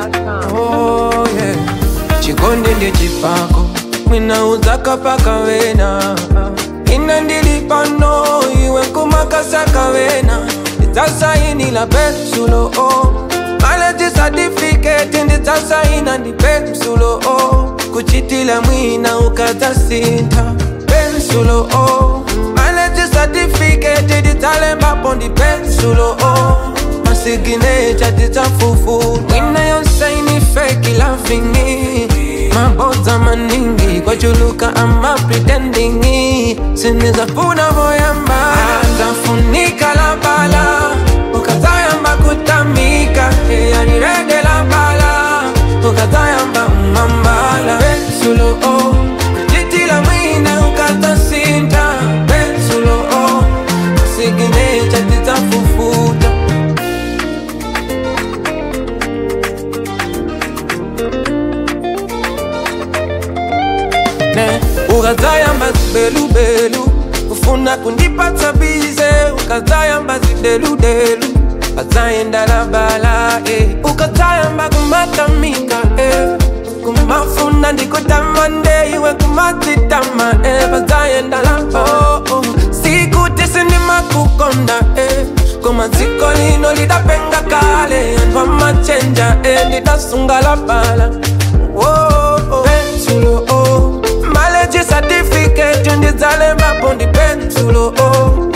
ZWAP.com. Oh, yeah. chikonde ndechipako mwinauza kapakavena ina ndilipano iwe kumakasakavena ndidzasainila pensulo o maleji satifiketi ndidzasaina ndi pensulo o kuchitila mwina ukadzasintha pensulo o maleji satifiketi ndidzalembapo ndi pensulo o masiginecha tidzafufu mwina yonsaini feki lavingi mabodza maningi kwachuluka ama pretendingi sinizafuna voyamba zafunika la bala ukazayamba kutamika yanirede la bala ukazayamba umambala pensulo o jitila mwina ukazasinta pensulo o masiginecha tidzafufuta ne ukazayamba zibelubelu ufuna kundipatsa bize ukazayamba zideludelu ukazayenda bala eh. ukazayamba kumatamika eh. kumafuna ndikutamande iwe kumatitama eh. pazayenda oh, oh. sikuti sindimakukonda eh. koma dziko lino lidapenga kale anthu amachenja eh. ndidasunga la bala oh, oh. pensulo oh. maleji certificate ndidzalembapo ndi pensulo oh.